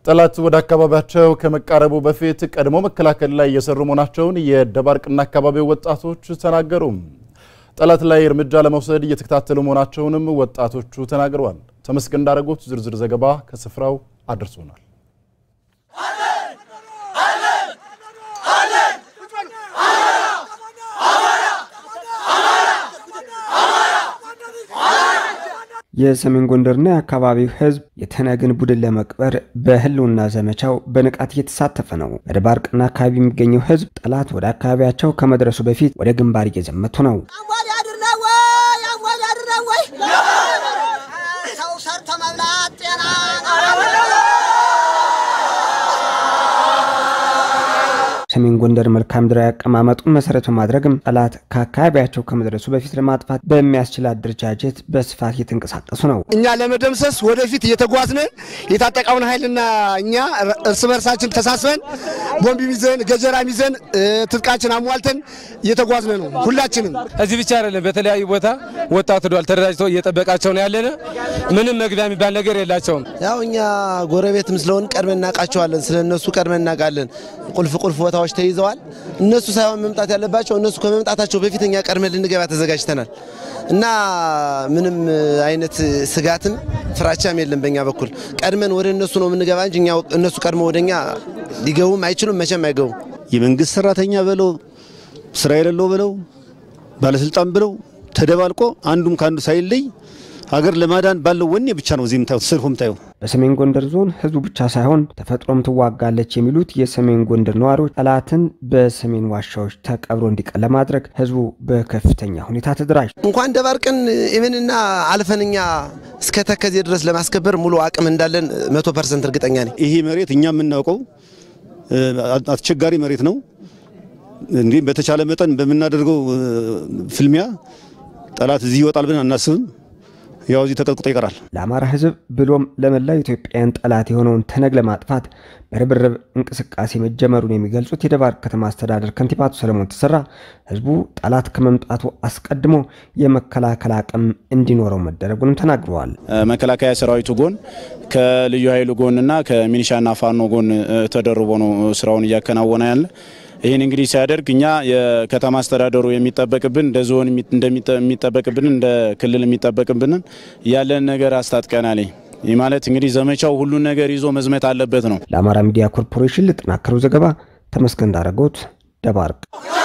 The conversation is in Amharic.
ጠላት ወደ አካባቢያቸው ከመቃረቡ በፊት ቀድሞ መከላከል ላይ እየሰሩ መሆናቸውን የደባርቅና አካባቢው ወጣቶች ተናገሩ። ጠላት ላይ እርምጃ ለመውሰድ እየተከታተሉ መሆናቸውንም ወጣቶቹ ተናግረዋል። ተመስገን እንዳረጉት ዝርዝር ዘገባ ከስፍራው አድርሶናል። የሰሜን ጎንደርና የአካባቢው ሕዝብ የተነግን ቡድን ለመቅበር በህልውና ዘመቻው በንቃት እየተሳተፈ ነው። በደባርቅና አካባቢ የሚገኘው ሕዝብ ጠላት ወደ አካባቢያቸው ከመድረሱ በፊት ወደ ግንባር እየዘመቱ ነው። ሰው ሰርቶ መብላት ጤና ሰሜን ጎንደር መልክዓ ምድራዊ አቀማመጡን መሰረት በማድረግም ጠላት ከአካባቢያቸው ከመድረሱ በፊት ለማጥፋት በሚያስችል አደረጃጀት በስፋት እየተንቀሳቀሱ ነው። እኛ ለመደምሰስ ወደፊት እየተጓዝን የታጠቀውን ኃይልና እኛ እርስ በርሳችን ተሳስበን ቦምብ ይዘን ገጀራ ይዘን ትጥቃችን አሟልተን እየተጓዝን ነው። ሁላችንም እዚህ ብቻ አይደለም፣ በተለያዩ ቦታ ወጣቱ ዷል ተደራጅቶ እየጠበቃቸው ነው ያለነ። ምንም መግቢያ የሚባል ነገር የላቸውም። ያው እኛ ጎረቤትም ስለሆን ቀድመን እናውቃቸዋለን። ስለ እነሱ ቀድመን እናውቃለን። ቁልፍ ቁልፍ ቦታዎች ተይዘዋል። እነሱ ሳይሆን መምጣት ያለባቸው እነሱ ከመምጣታቸው በፊት እኛ ቀድመን ልንገባ ተዘጋጅተናል እና ምንም አይነት ስጋትም ፍራቻም የለም በእኛ በኩል። ቀድመን ወደ እነሱ ነው የምንገባ እንጂ እኛ እነሱ ቀድሞ ወደኛ ሊገቡም አይችሉም፣ መቼም አይገቡም። የመንግስት ሰራተኛ በለው ስራ የሌለው በለው ባለስልጣን ብለው ተደባልቆ አንዱም ከአንዱ ሳይለይ ሀገር ለማዳን ባለው ወኔ ብቻ ነው እዚህ የምታዩት ሰልፉ የምታየው። በሰሜን ጎንደር ዞን ህዝቡ ብቻ ሳይሆን ተፈጥሮም ትዋጋለች የሚሉት የሰሜን ጎንደር ነዋሪዎች ጠላትን በሰሜን ዋሻዎች ተቀብሮ እንዲቀር ለማድረግ ህዝቡ በከፍተኛ ሁኔታ ተደራጅ እንኳን ደባርቅን ኢቨንና አልፈንኛ እስከ ተከዜ ድረስ ለማስከበር ሙሉ አቅም እንዳለን መቶ ፐርሰንት እርግጠኛ ነኝ። ይሄ መሬት እኛ የምናውቀው አስቸጋሪ መሬት ነው። እንዲህ በተቻለ መጠን በምናደርገው ፍልሚያ ጠላት እዚህ ይወጣል ብለን አናስብም። ያው እዚህ ተቀጥቅጦ ይቀራል። ለአማራ ህዝብ ብሎም ለመላው ኢትዮጵያውያን ጠላት የሆነውን ተነግ ለማጥፋት በርብርብ እንቅስቃሴ መጀመሩን የሚገልጹት የደባርቅ ከተማ አስተዳደር ከንቲባ አቶ ሰለሞን ተሰራ ህዝቡ ጠላት ከመምጣቱ አስቀድሞ የመከላከል አቅም እንዲኖረው መደረጉንም ተናግረዋል። መከላከያ ሰራዊቱ ጎን ከልዩ ኃይሉ ጎንና ከሚኒሻና ፋኖ ጎን ተደርቦ ነው ስራውን እያከናወነ ያለ ይህን እንግዲህ ሲያደርግ እኛ የከተማ አስተዳደሩ የሚጠበቅብን እንደ ዞን የሚጠበቅብን እንደ ክልል የሚጠበቅብንን ያለን ነገር አስታጥቀናል። ይህ ማለት እንግዲህ ዘመቻው ሁሉን ነገር ይዞ መዝመት አለበት ነው። ለአማራ ሚዲያ ኮርፖሬሽን ለተጠናከረው ዘገባ ተመስገን እንዳረጎት ደባርቅ